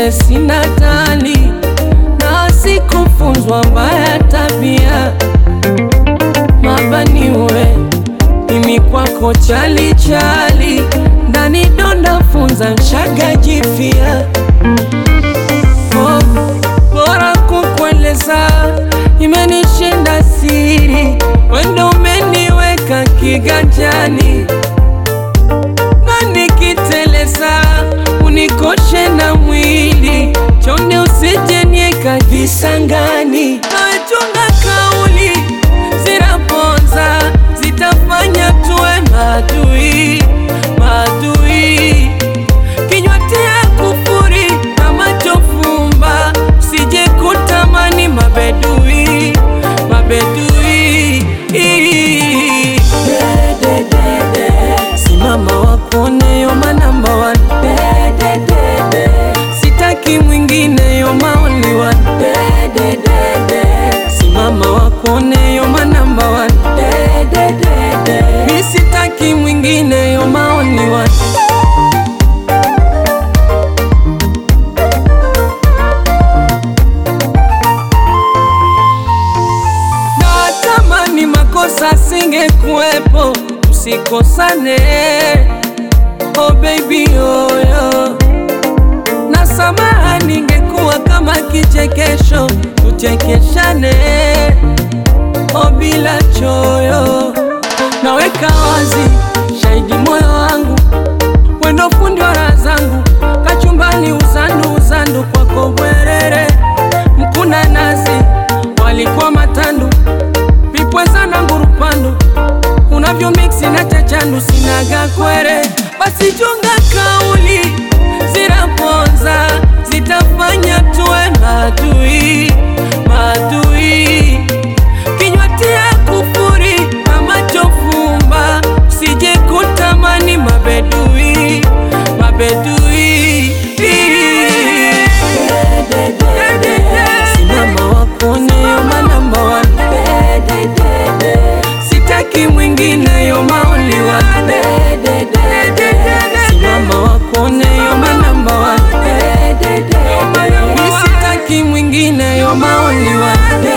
vile sina tali na sikufunzwa mbaya tabia mabaniwe mimi kwako chali chali ndani donda funza mshaga jifia oh, bora kukueleza imenishinda siri wendo umeniweka kiganjani na nikiteleza unikoshe na mwili chonde usijenieka visangani nawechunga kauli zinaponza zitafanya tuwe maadui maadui kinywa tia kufuri na macho fumba sije kutamani mabedui mabedui simama wakuone yoma namba one sitaki mwingine yoma only one simama wakuone yoma namba one mi sitaki mwingine yoma only one natamani makosa singekuwepo tusikosane oh baby oyo na samaha ningekuwa kama kichekesho tuchekeshane oh bila choyo naweka wazi shahidi moyo wangu wendo fundi wa raha zangu kachumbani uzandu uzandu kwako bwerere mkuna nasi walikuwa matandu vipweza na ngurupandu unavyo miksi na chachandu sinaga kwere basi chunga kauli zinaponza zitafanya tuwe maadui maadui kinywa tia kufuri na macho fumba sije kutamani mabedui mabedui simama wakone yoma namba one sitaki mwingine yoma only one simama wakone yoma namba one mi sitaki mwingine yoma only one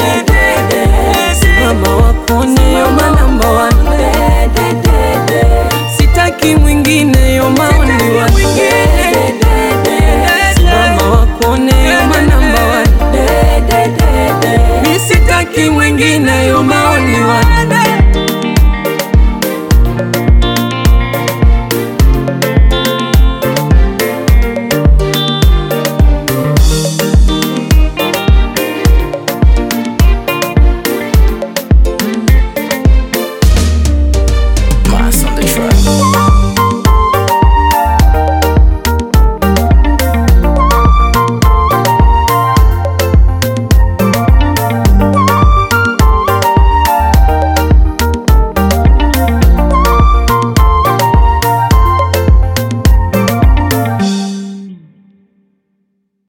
simama wakone yoma namba one sitaki mwingine yoma